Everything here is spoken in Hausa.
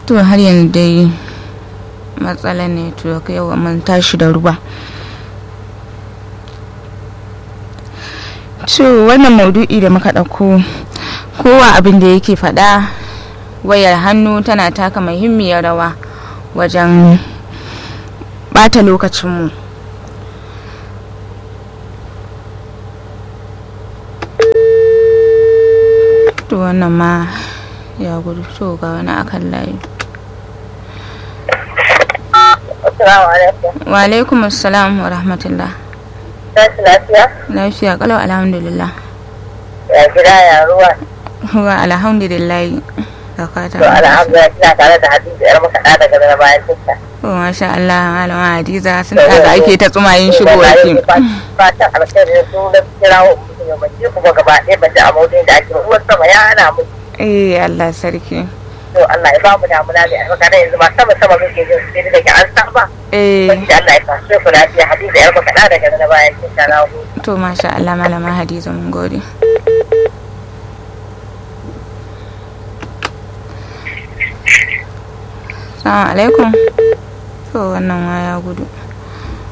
to har yanzu dai matsalar ne to yawa mun tashi da ruwa to wannan maudu'i da muka ɗauko kowa abin da yake faɗa wayar hannu tana taka muhimmiyar rawa wajen ɓata lokacinmu to wannan ma ya gudu to ga wani akan layi Assalamu alaikum. wa alaikum assalam wa rahmatullah Tashi lafiya? lafiya kalau alhamdulillah Ya gida ya ruwa. wa alhamdulillah da fata To alhamdulillah kina tare da Hadiza yar makaɗa daga na bayan tinta. to masha Allah malama Hadiza sun da ake ta tsumayin shigo ake Fatan alkhairi su na kirawo mutum ya bace kuma gaba ɗaya bace a maudin da ake ruwan sama ya hana mu. eh Allah sarki To Allah ya ba mu damuna mai albarka da yanzu ma sama sama muke jin sai da ke an saba. eh Wani da Allah ya sa su lafiya Hadiza yar makaɗa daga na bayan tinta na gode. to masha Allah malama Hadiza mun gode Assalamu alaikum to wannan waya gudu